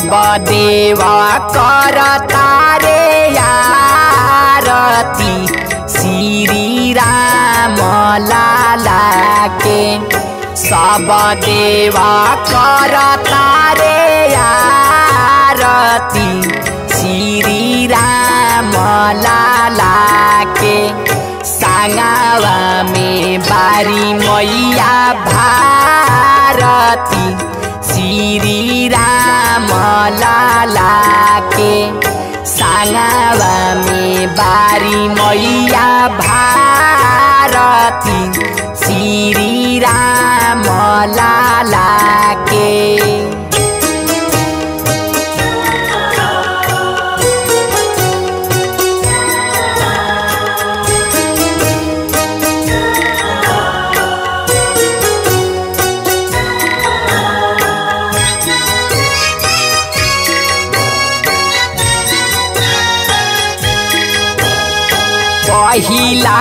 सब देवा कर तारे आरती श्री राम लाला के सब देवा कर तारे आरती श्री राम लाला के सांगावा में बारी मैया भारती श्री राम लाला के सांगावा में बारी मैया भारती श्री राम लाला के पहिला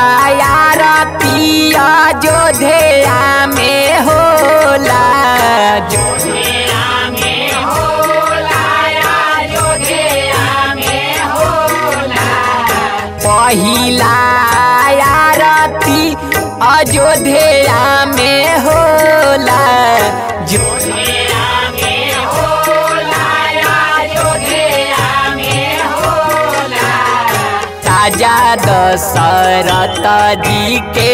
आरती अयोध्या में होला अयोध्या में होला अयोध्या में होला पहिला आरती अयोध्या में होला जो अयोध्या में होला अयोध्या में होला राजा दशरथ जी के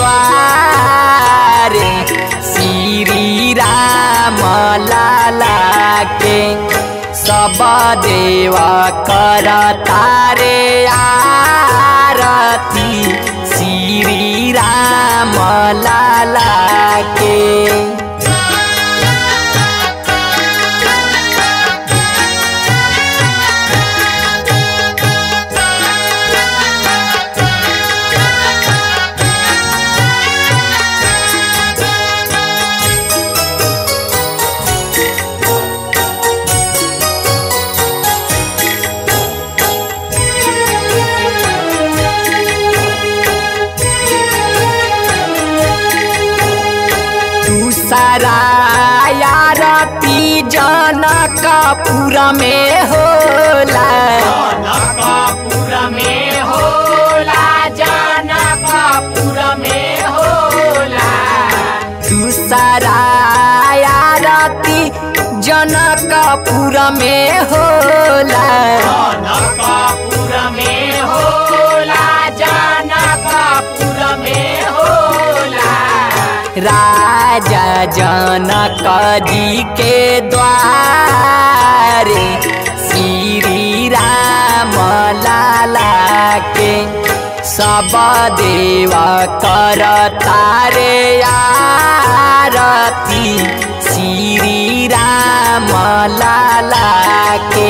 द्वार श्री राम लाला के सब देव कर तारे आरती श्री राम लाला के दूसरा आरती जनकपुर में होला जनकपुर में होला जनकपुर में होला दूसरा आरती जनकपुर में होला जनकपुर में होला जनकपुर में होला राजा जनक जी के द्वार श्री राम लाला के सब देव कर तारे आरती श्री राम लाला के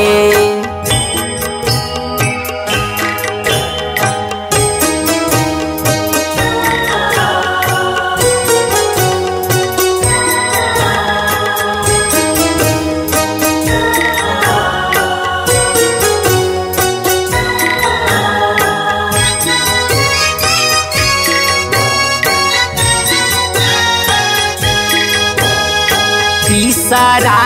तीसरा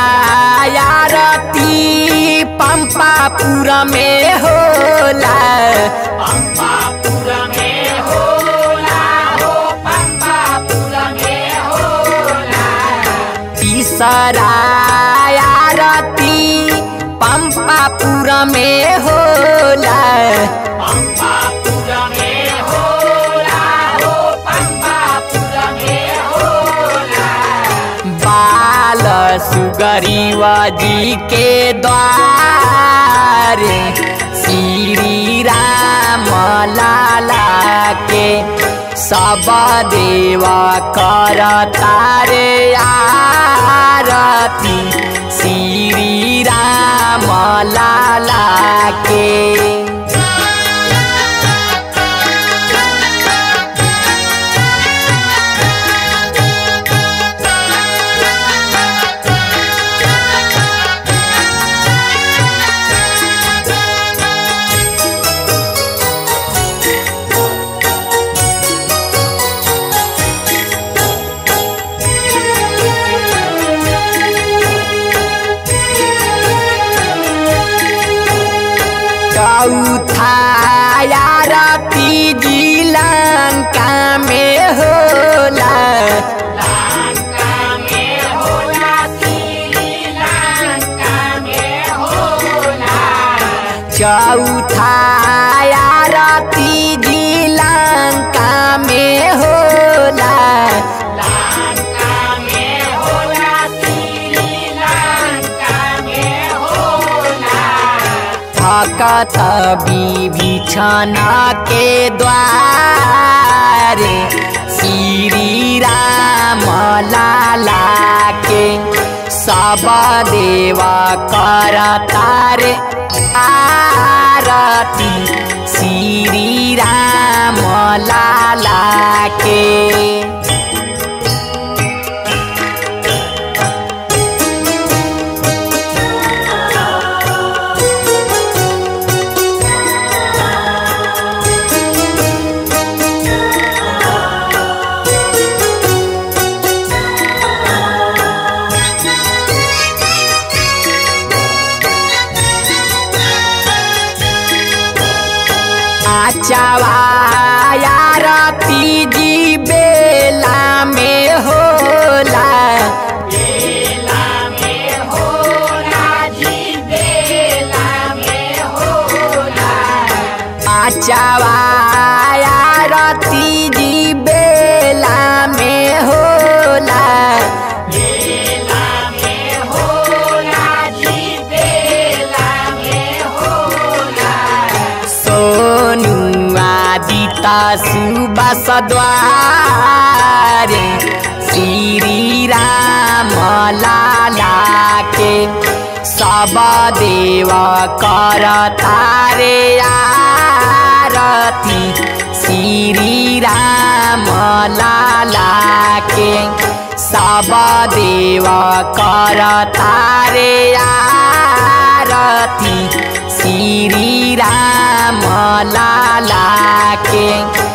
आरती पंपापुर में होला पंपापुर में होला हो पंपापुर में होला तीसरा आरती पंपापुर में होला पंपापुर में होला हो पंपापुर में होला बाल सुगरीव जी के द्वार श्री राम लाला के सब देव कर तारे आरती श्री राम लाला के चौथा आरती जी लंका में होला लंका में होला श्रीलंका में होला थकत विभीषण के द्वारे श्री राम लाला के सब देव करतार आरती श्री राम लाला के आरती जी बेला में होला बेला में होला जी बेला में होला आरती जी बेला में होला बेला में होला जी बेला में होला सोनु आदिता सुबस द्वारे श्री राम लाला के सब देव कर तारे आरती श्री राम लाला के सब देव कर तारे आरती श्री राम लाला के